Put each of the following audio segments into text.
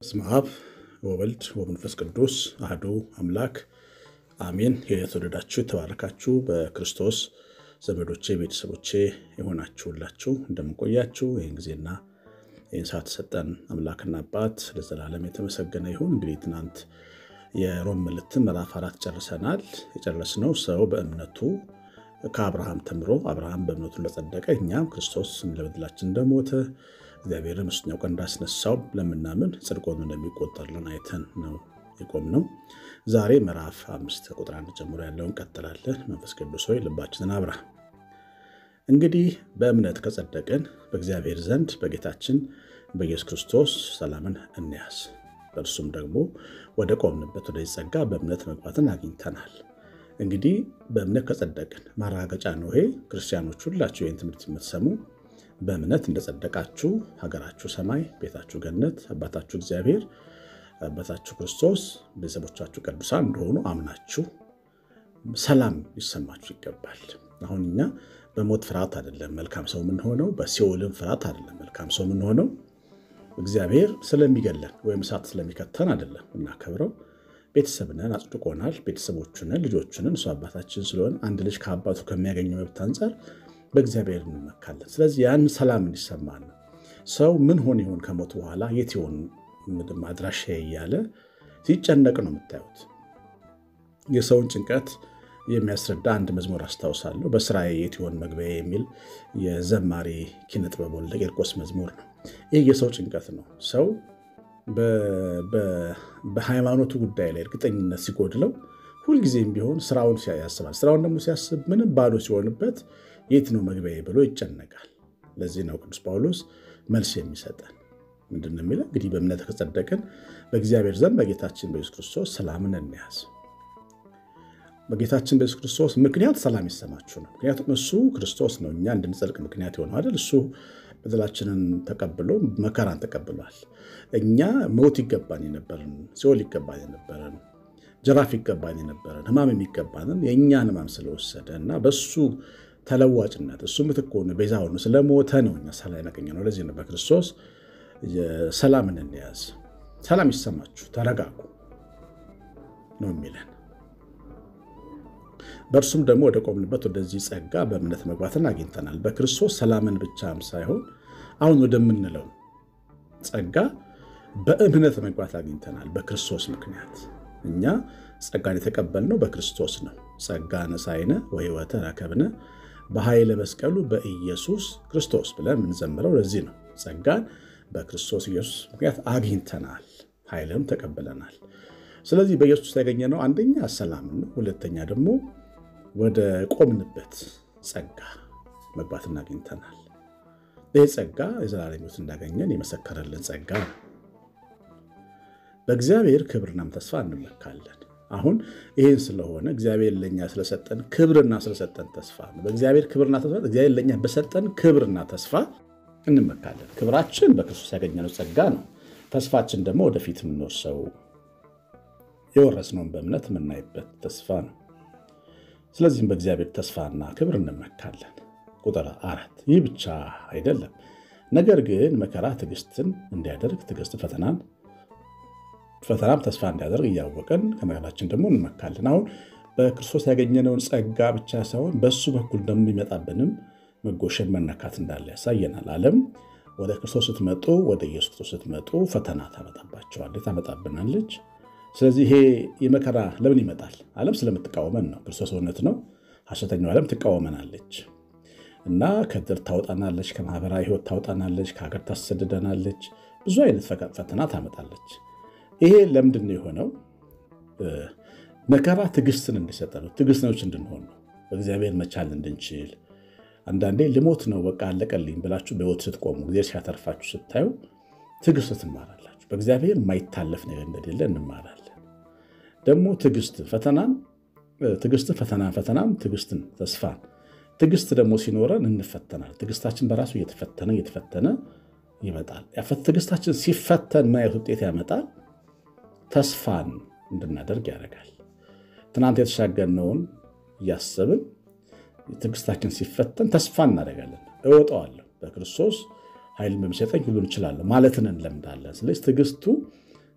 በስመ አብ ወወልድ ወመንፈስ ቅዱስ አህዱ አምላክ አሜን። የተወደዳችሁ የተባረካችሁ በክርስቶስ ዘመዶቼ ቤተሰቦቼ የሆናችሁላችሁ እንደምንቆያችሁ ይህን ጊዜና ይህን ሰዓት ሰጠን አምላክና አባት ለዘላለም የተመሰገነ ይሁን። እንግዲህ ትናንት የሮም መልእክትን ምዕራፍ አራት ጨርሰናል። የጨረስነው ሰው በእምነቱ ከአብርሃም ተምሮ አብርሃም በእምነቱ እንደጸደቀ እኛም ክርስቶስ ለበደላችን እንደሞተ እግዚአብሔርን በሦስተኛው ቀን እንዳስነሳው ለምናምን ጽድቅ ሆኖ እንደሚቆጠርልን አይተን ነው የቆምነው። ዛሬ ምዕራፍ አምስት ቁጥር አንድ ጀምሮ ያለውን እንቀጥላለን። መንፈስ ቅዱስ ሆይ ልባችንን አብራ። እንግዲህ በእምነት ከጸደቅን በእግዚአብሔር ዘንድ በጌታችን በኢየሱስ ክርስቶስ ሰላምን እንያዝ። በእርሱም ደግሞ ወደ ቆምንበት ወደዚህ ጸጋ በእምነት መግባትን አግኝተናል። እንግዲህ በእምነት ከጸደቅን ማረጋገጫ ነው ይሄ። ክርስቲያኖች ሁላችሁ ይህን ትምህርት የምትሰሙ በእምነት እንደጸደቃችሁ ሀገራችሁ ሰማይ፣ ቤታችሁ ገነት፣ አባታችሁ እግዚአብሔር፣ አባታችሁ ክርስቶስ፣ ቤተሰቦቻችሁ ቅዱሳን እንደሆኑ አምናችሁ ሰላም ሊሰማችሁ ይገባል። አሁን እኛ በሞት ፍርሃት አይደለም መልካም ሰው የምንሆነው፣ በሲኦልም ፍርሃት አይደለም መልካም ሰው የምንሆነው። እግዚአብሔር ስለሚገለን ወይም እሳት ስለሚከተን አይደለም እናከብረው። ቤተሰብነን አጽድቆናል። ቤተሰቦቹንን ልጆቹንን እሱ አባታችን ስለሆነ አንድ ልጅ ከአባቱ ከሚያገኘው መብት አንጻር በእግዚአብሔር እንመካለን። ስለዚህ ያን ሰላም እንዲሰማን ነው። ሰው ምን ሆን ይሆን ከሞት በኋላ የት ይሆን አድራሻ እያለ ሲጨነቅ ነው የምታዩት። የሰውን ጭንቀት የሚያስረዳ አንድ መዝሙር አስታውሳለሁ። በስራዬ የት ይሆን መግቢያ የሚል የዘማሪ ኪነጥበብ ወልደ ቂርቆስ መዝሙር ነው። ይህ የሰው ጭንቀት ነው። ሰው በሃይማኖቱ ጉዳይ ላይ እርግጠኝነት ሲጎድለው ሁልጊዜም ቢሆን ስራውን ያስባል። ስራውን ደግሞ ሲያስብ ምንም ባዶ ሲሆንበት የት ነው መግቢያ ብሎ ይጨነቃል። ለዚህ ነው ቅዱስ ጳውሎስ መልስ የሚሰጠን ምንድን ነው የሚለው? እንግዲህ በእምነት ከጸደቅን በእግዚአብሔር ዘንድ በጌታችን በኢየሱስ ክርስቶስ ሰላምን እንያዝ። በጌታችን በኢየሱስ ክርስቶስ ምክንያት ሰላም ይሰማችሁ ነው። ምክንያቱም እሱ ክርስቶስ ነው እኛ እንድንጸድቅ ምክንያት የሆነው አይደል? እሱ በደላችንን ተቀብሎ መከራን ተቀብሏል። እኛ ሞት ይገባን የነበረን፣ ሲኦል ይገባን የነበረን፣ ጅራፍ ይገባን የነበረን፣ ሕማም የሚገባንን የእኛን ሕማም ስለወሰደ እና በሱ ተለዋጭነት እሱ ምትክ ሆኖ ቤዛ ሆኖ ስለሞተ ነው እኛ ሰላም ያገኘነው። ለዚህ ነው በክርስቶስ ሰላምን እንያዝ። ሰላም ይሰማችሁ፣ ተረጋጉ ነው የሚለን። በእርሱም ደግሞ ወደ ቆምንበት ወደዚህ ጸጋ በእምነት መግባትን አግኝተናል። በክርስቶስ ሰላምን ብቻም ሳይሆን አሁን ወደምንለው ጸጋ በእምነት መግባት አግኝተናል። በክርስቶስ ምክንያት እኛ ጸጋን የተቀበልነው በክርስቶስ ነው። ጸጋ ነሳይነ ወሕይወተ ረከብነ በኃይለ መስቀሉ በኢየሱስ ክርስቶስ ብለን የምንዘምረው ለዚህ ነው። ጸጋን በክርስቶስ ኢየሱስ ምክንያት አግኝተናል፣ ኃይልም ተቀብለናል። ስለዚህ በኢየሱስ ያገኘነው አንደኛ ሰላም ነው። ሁለተኛ ደግሞ ወደ ቆምንበት ጸጋ መግባትን አግኝተናል። ይህ ጸጋ የዘላለም ሕይወት እንዳገኘን የመሰከረልን ጸጋ ነው። በእግዚአብሔር ክብርናም ተስፋ እንመካለን። አሁን ይህን ስለሆነ እግዚአብሔር ለእኛ ስለሰጠን ክብርና ስለሰጠን ተስፋ ነው። በእግዚአብሔር ክብርና ተስፋ እግዚአብሔር ለእኛ በሰጠን ክብርና ተስፋ እንመካለን። ክብራችን በክርስቶስ ያገኘነው ጸጋ ነው። ተስፋችን ደግሞ ወደፊት የምንወርሰው የወረስነውን በእምነት የምናይበት ተስፋ ነው። ስለዚህም በእግዚአብሔር ተስፋና ክብር እንመካለን። ቁጥር አራት ይህ ብቻ አይደለም፣ ነገር ግን መከራ ትዕግስትን እንዲያደርግ ትዕግስትን ፈተናን ፈተናም ተስፋ እንዲያደርግ እያወቀን ከመከራችን ደግሞ እንመካለን። አሁን በክርስቶስ ያገኘነውን ጸጋ ብቻ ሳይሆን በሱ በኩል ደግሞ ይመጣብንም መጎሸን መነካት እንዳለ ያሳየናል። ዓለም ወደ ክርስቶስ ስትመጡ ወደ ኢየሱስ ክርስቶስ ስትመጡ ፈተና ታመጣባቸዋለች፣ ታመጣብናለች። ስለዚህ ይሄ የመከራ ለምን ይመጣል? ዓለም ስለምትቃወመን ነው። ክርስቶስ እውነት ነው፣ ሐሰተኛው ዓለም ትቃወመናለች እና ከድር ታውጣናለች፣ ከማህበራዊ ሕይወት ታውጣናለች፣ ከሀገር ታሰድደናለች፣ ብዙ አይነት ፈተና ታመጣለች። ይሄ ለምንድን ነው የሆነው? መከራ ትዕግስትን እንዲሰጠ ነው። ትዕግስተኞች እንድንሆን ነው። በእግዚአብሔር መቻል እንድንችል አንዳንዴ ልሞት ነው በቃ አለቀልኝ ብላችሁ በሕይወት ስትቆሙ እግዚአብሔር ሲያተርፋችሁ ስታዩ ትዕግስት ትማራላችሁ። በእግዚአብሔር የማይታለፍ ነገር እንደሌለ እንማራለን። ደግሞ ትዕግስት ፈተናን ትዕግስትን ፈተናን ፈተናም ትዕግስትን ተስፋን ትዕግስት ደግሞ ሲኖረን እንፈተናል። ትዕግስታችን በራሱ እየተፈተነ እየተፈተነ ይመጣል። ትዕግስታችን ሲፈተን ማየት ውጤት ያመጣል። ተስፋን እንድናደርግ ያደርጋል። ትናንት የተሻገርነውን እያሰብን ትዕግስታችን ሲፈተን ተስፋ እናደርጋለን። እወጣዋለሁ በክርስቶስ ኃይልን በሚሰጠኝ ሁሉን እችላለሁ ማለትን እንለምዳለን። ስለዚህ ትዕግስቱ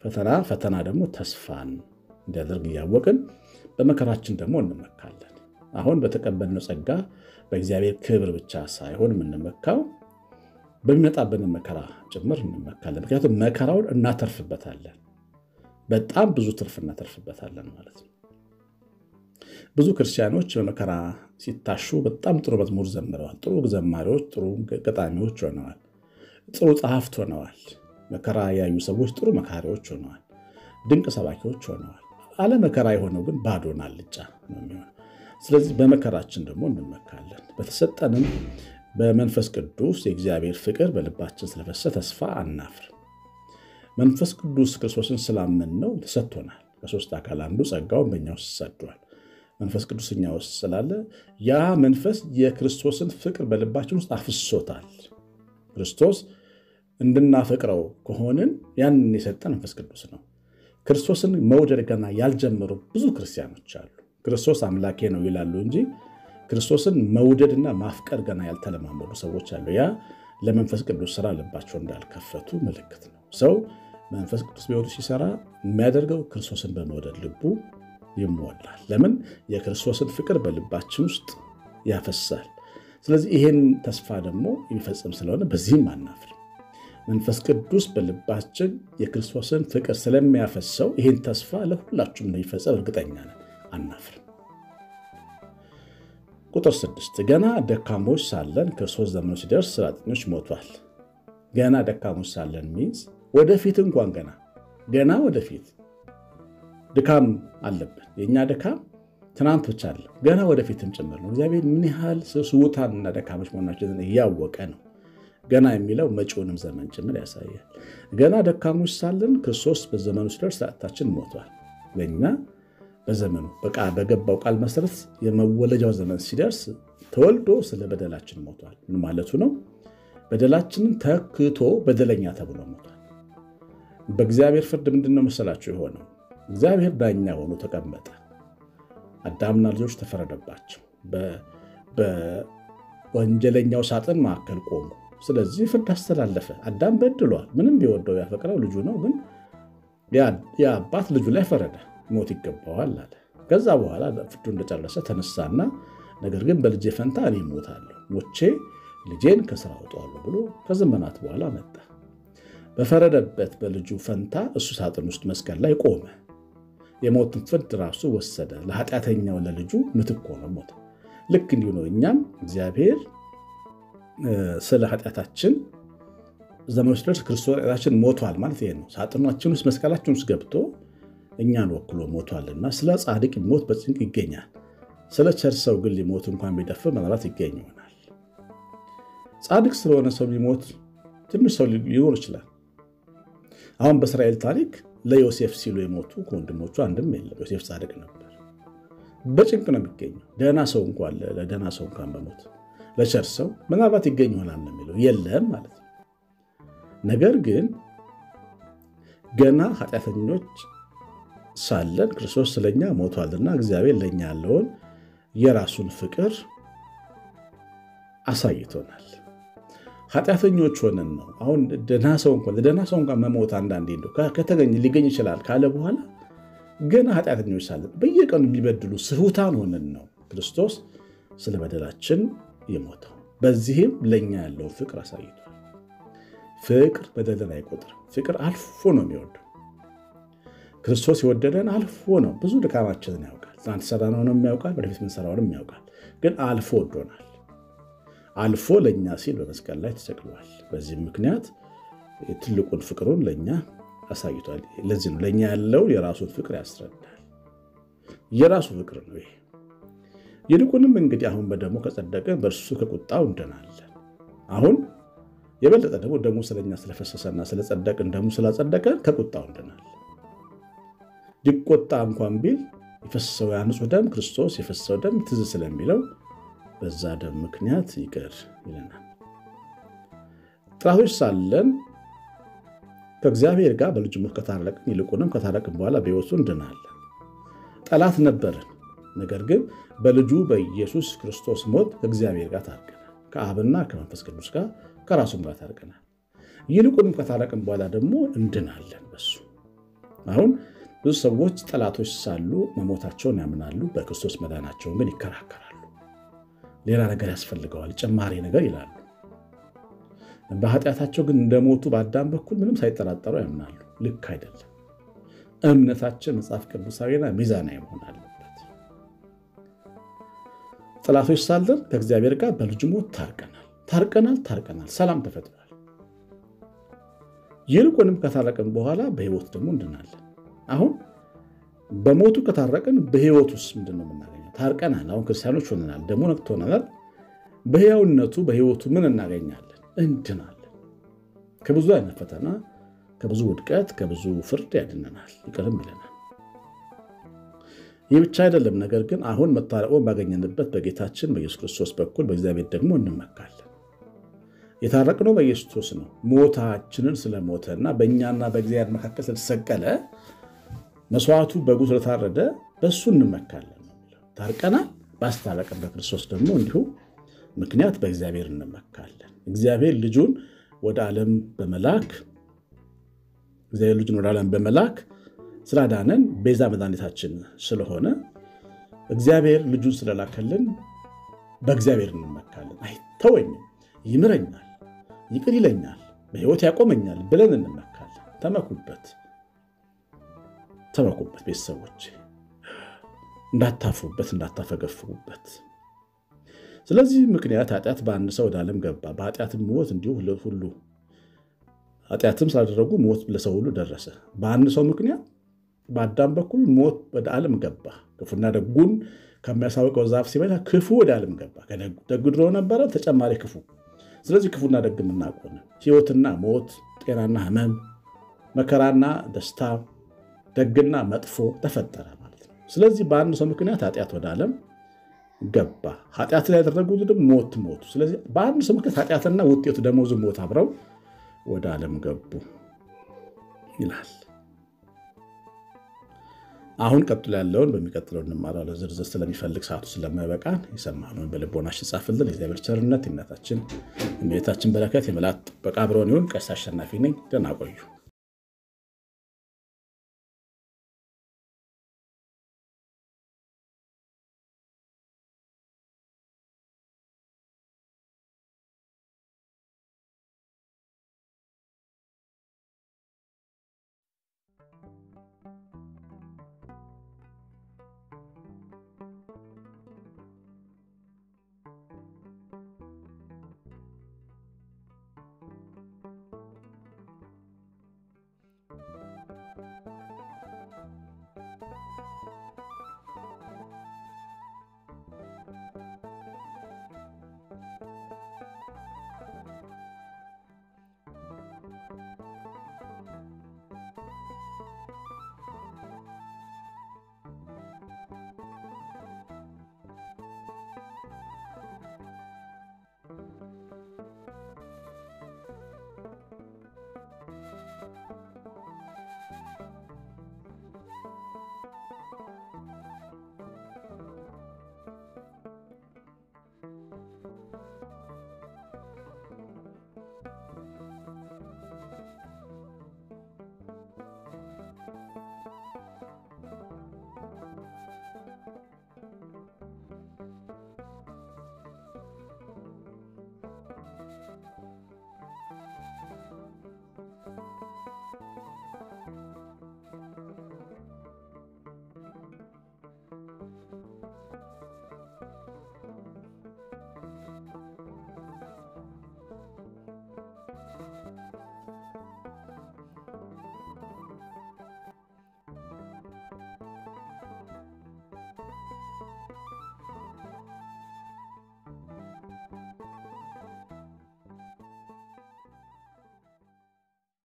ፈተና ፈተና ደግሞ ተስፋን እንዲያደርግ እያወቅን በመከራችን ደግሞ እንመካለን። አሁን በተቀበልነው ጸጋ በእግዚአብሔር ክብር ብቻ ሳይሆን የምንመካው በሚመጣብን መከራ ጭምር እንመካለን። ምክንያቱም መከራውን እናተርፍበታለን። በጣም ብዙ ትርፍ እናተርፍበታለን ማለት ነው። ብዙ ክርስቲያኖች በመከራ ሲታሹ በጣም ጥሩ መዝሙር ዘምረዋል። ጥሩ ዘማሪዎች፣ ጥሩ ገጣሚዎች ሆነዋል። ጥሩ ጸሐፍት ሆነዋል። መከራ ያዩ ሰዎች ጥሩ መካሪዎች ሆነዋል። ድንቅ ሰባኪዎች ሆነዋል። አለ መከራ የሆነው ግን ባዶና አልጫ ነው የሚሆነው። ስለዚህ በመከራችን ደግሞ እንመካለን። በተሰጠንም በመንፈስ ቅዱስ የእግዚአብሔር ፍቅር በልባችን ስለፈሰሰ ተስፋ አናፍር። መንፈስ ቅዱስ ክርስቶስን ስላመን ነው ተሰጥቶናል። ከሶስት አካል አንዱ ጸጋውን በእኛ ውስጥ ሰዷል። መንፈስ ቅዱስ እኛ ውስጥ ስላለ ያ መንፈስ የክርስቶስን ፍቅር በልባችን ውስጥ አፍሶታል። ክርስቶስ እንድናፈቅረው ከሆንን ያንን የሰጠን መንፈስ ቅዱስ ነው። ክርስቶስን መውደድ ገና ያልጀመሩ ብዙ ክርስቲያኖች አሉ። ክርስቶስ አምላኬ ነው ይላሉ እንጂ ክርስቶስን መውደድና ማፍቀር ገና ያልተለማመዱ ሰዎች አሉ። ያ ለመንፈስ ቅዱስ ስራ ልባቸው እንዳልከፈቱ ምልክት ነው። ሰው መንፈስ ቅዱስ ቢወዱ ሲሰራ የሚያደርገው ክርስቶስን በመውደድ ልቡ ይሞላል። ለምን? የክርስቶስን ፍቅር በልባችን ውስጥ ያፈሳል። ስለዚህ ይሄን ተስፋ ደግሞ የሚፈጽም ስለሆነ በዚህም አናፍር። መንፈስ ቅዱስ በልባችን የክርስቶስን ፍቅር ስለሚያፈሰው ይህን ተስፋ ለሁላችሁም እንደሚፈጸም እርግጠኛ ነን፣ አናፍር። ቁጥር ስድስት ገና ደካሞች ሳለን ክርስቶስ ዘመኑ ሲደርስ ስለ ኃጢአተኞች ሞቷል። ገና ደካሞች ሳለን ሚንስ ወደፊት እንኳን ገና ገና ወደፊት ድካም አለብን። የእኛ ድካም ትናንት ብቻ አለ ገና ወደፊትም ጭምር ነው። እግዚአብሔር ምን ያህል ስውታንና ደካሞች መሆናችንን እያወቀ ነው። ገና የሚለው መጪውንም ዘመን ጭምር ያሳያል። ገና ደካሞች ሳለን ክርስቶስ በዘመኑ ሲደርስ ኃጢአታችን ሞቷል። ለእኛ በዘመኑ በገባው ቃል መሰረት የመወለጃው ዘመን ሲደርስ ተወልዶ ስለ በደላችን ሞቷል። ምን ማለቱ ነው? በደላችንን ተክቶ በደለኛ ተብሎ ሞቷል። በእግዚአብሔር ፍርድ ምንድን ነው መሰላችሁ የሆነው? እግዚአብሔር ዳኛ ሆኖ ተቀመጠ። አዳምና ልጆች ተፈረደባቸው። በወንጀለኛው ሳጥን መካከል ቆሙ። ስለዚህ ፍርድ አስተላለፈ። አዳም በድሏል። ምንም ቢወደው ያፈቅረው ልጁ ነው፣ ግን የአባት ልጁ ላይ ፈረደ። ሞት ይገባዋል አለ። ከዛ በኋላ ፍርዱ እንደጨረሰ ተነሳና ነገር ግን በልጄ ፈንታ እኔ እሞታለሁ፣ ሞቼ ልጄን ከስራ አውጣዋለሁ ብሎ ከዘመናት በኋላ መጣ። በፈረደበት በልጁ ፈንታ እሱ ሳጥን ውስጥ መስቀል ላይ ቆመ። የሞትን ፍርድ ራሱ ወሰደ። ለኃጢአተኛው ለልጁ ምትክ ሆነ ሞተ። ልክ እንዲሁ ነው እኛም እግዚአብሔር ስለ ኃጢአታችን ዘመኑ ሲደርስ ክርስቶስ ኃጢአታችን ሞቷል ማለት ይሄ ነው። ሳጥናችን ውስጥ መስቀላችን ውስጥ ገብቶ እኛን ወክሎ ሞቷልና ስለ ጻድቅ ሞት በጭንቅ ይገኛል። ስለ ቸር ሰው ግን ሊሞት እንኳን ቢደፍር ምናልባት ይገኝ ይሆናል። ጻድቅ ስለሆነ ሰው ሊሞት ትንሽ ሰው ሊኖር ይችላል። አሁን በእስራኤል ታሪክ ለዮሴፍ ሲሉ የሞቱ ከወንድሞቹ አንድም የለም። ዮሴፍ ጻድቅ ነበር። በጭንቅ ነው የሚገኘው። ደህና ሰው እንኳን ለደህና ሰው እንኳን በሞት ለቸር ሰው ምናልባት ይገኝ ይሆናል ነው የሚለው የለም ማለት ነው። ነገር ግን ገና ኃጢአተኞች ሳለን ክርስቶስ ስለኛ ሞቷልና እግዚአብሔር ለእኛ ያለውን የራሱን ፍቅር አሳይቶናል። ኃጢአተኞች ሆነን ነው አሁን ደህና ሰው እንኳን ለደህና ሰው እንኳን መሞት አንዳንዴ እንደው ከተገኘ ሊገኝ ይችላል ካለ በኋላ ገና ኃጢአተኞች ሳለን በየቀኑ የሚበድሉ ስሑታን ሆነን ነው ክርስቶስ ስለ በደላችን የሞተው። በዚህም ለእኛ ያለውን ፍቅር አሳይቷል። ፍቅር በደልን አይቆጥርም። ፍቅር አልፎ ነው የሚወደው። ክርስቶስ የወደደን አልፎ ነው። ብዙ ድካማችንን ያውቃል። ትናንት የሰራነውንም ያውቃል፣ ወደፊት የምንሰራውንም ያውቃል። ግን አልፎ ወዶናል። አልፎ ለእኛ ሲል በመስቀል ላይ ተሰቅሏል። በዚህም ምክንያት ትልቁን ፍቅሩን ለእኛ አሳይቷል። ለዚህ ነው ለእኛ ያለውን የራሱን ፍቅር ያስረዳል። የራሱ ፍቅር ነው ይሄ። ይልቁንም እንግዲህ አሁን በደሙ ከጸደቅን በእርሱ ከቁጣው እንድናለን። አሁን የበለጠ ደግሞ ደሙ ስለኛ ስለፈሰሰና ስለጸደቅን ደሙ ስላጸደቀን ከቁጣው እንድናለን። ሊቆጣ እንኳን ቢል የፈሰሰው የንጹህ ደም ክርስቶስ የፈሰሰው ደም ትዝ ስለሚለው በዛ ደም ምክንያት ይቅር ይለናል። ጠላቶች ሳለን ከእግዚአብሔር ጋር በልጁ ሞት ከታረቅን ይልቁንም ከታረቅን በኋላ በሕይወቱ እንድናለን። ጠላት ነበርን፣ ነገር ግን በልጁ በኢየሱስ ክርስቶስ ሞት ከእግዚአብሔር ጋር ታርቀናል። ከአብና ከመንፈስ ቅዱስ ጋር ከራሱም ጋር ታርቀናል። ይልቁንም ከታረቅን በኋላ ደግሞ እንድናለን በሱ አሁን ብዙ ሰዎች ጠላቶች ሳሉ መሞታቸውን ያምናሉ፣ በክርስቶስ መዳናቸውን ግን ይከራከራሉ። ሌላ ነገር ያስፈልገዋል፣ ጭማሪ ነገር ይላሉ። በኃጢአታቸው ግን እንደሞቱ በአዳም በኩል ምንም ሳይጠራጠሩ ያምናሉ። ልክ አይደለም። እምነታችን መጽሐፍ ቅዱሳዊና ሚዛናዊ መሆን አለበት። ጠላቶች ሳለን ከእግዚአብሔር ጋር በልጁ ሞት ታርቀናል፣ ታርቀናል፣ ታርቀናል። ሰላም ተፈጥሯል። ይልቁንም ከታረቅን በኋላ በሕይወት ደግሞ እንድናለን። አሁን በሞቱ ከታረቅን በሕይወት ውስጥ ምንድን ነው የምናገኘው? ታርቀናል። አሁን ክርስቲያኖች ሆነናል፣ ደግሞ ነቅቶናል። በሕያውነቱ በሕይወቱ ምን እናገኛለን? እንድናለን። ከብዙ አይነት ፈተና፣ ከብዙ ውድቀት፣ ከብዙ ፍርድ ያድነናል፣ ይቅርም ይለናል። ይህ ብቻ አይደለም። ነገር ግን አሁን መታረቁን ባገኘንበት በጌታችን በኢየሱስ ክርስቶስ በኩል በእግዚአብሔር ደግሞ እንመካለን። የታረቅነው በኢየሱስ ክርስቶስ ነው። ሞታችንን ስለሞተና በእኛና በእግዚአብሔር መካከል ስለተሰቀለ መስዋዕቱ በጉ ስለታረደ በእሱ እንመካለን ነው የሚለው። ታርቀናል። ባስታረቀን በክርስቶስ ደግሞ እንዲሁ ምክንያት በእግዚአብሔር እንመካለን። እግዚአብሔር ልጁን ወደ ዓለም በመላክ እግዚአብሔር ልጁን ወደ ዓለም በመላክ ስላዳነን ቤዛ መድኃኒታችን ስለሆነ እግዚአብሔር ልጁን ስለላከልን በእግዚአብሔር እንመካለን። አይተወኝም፣ ይምረኛል፣ ይቅር ይለኛል፣ በሕይወት ያቆመኛል ብለን እንመካለን። ተመኩበት፣ ተመኩበት ቤተሰቦች፣ እንዳታፍሩበት፣ እንዳታፈገፍጉበት። ስለዚህ ምክንያት ኃጢአት በአንድ ሰው ወደ ዓለም ገባ፣ በኃጢአትም ሞት እንዲሁ ሁሉ ኃጢአትም ስላደረጉ ሞት ለሰው ሁሉ ደረሰ። በአንድ ሰው ምክንያት በአዳም በኩል ሞት ወደ ዓለም ገባ። ክፉና ደጉን ከሚያሳውቀው ዛፍ ሲበላ ክፉ ወደ ዓለም ገባ። ደግ ድሮ ነበረ፣ ተጨማሪ ክፉ። ስለዚህ ክፉና ደግ የምናውቀው ሕይወትና ሞት፣ ጤናና ሕመም፣ መከራና ደስታ፣ ደግና መጥፎ ተፈጠረ ማለት ነው። ስለዚህ በአንድ ሰው ምክንያት ኃጢአት ወደ ዓለም ገባ። ኃጢአት ላይ ያደረጉት ደግሞ ሞት ሞቱ። ስለዚህ በአንድ ሰው ምክንያት ኃጢአትና ውጤቱ ደመወዙ ሞት አብረው ወደ ዓለም ገቡ ይላል። አሁን ቀጥሎ ያለውን በሚቀጥለው እንማራለን። ዝርዝር ስለሚፈልግ ሰዓቱ ስለማይበቃን የሰማነውን በልቦናችን ጻፍልን። የእግዚአብሔር ቸርነት፣ የእናታችን የእመቤታችን በረከት፣ የመላእክት ጥበቃ አብረውን ይሁን። ቀሲስ አሸናፊ ነኝ። ደህና ቆዩ።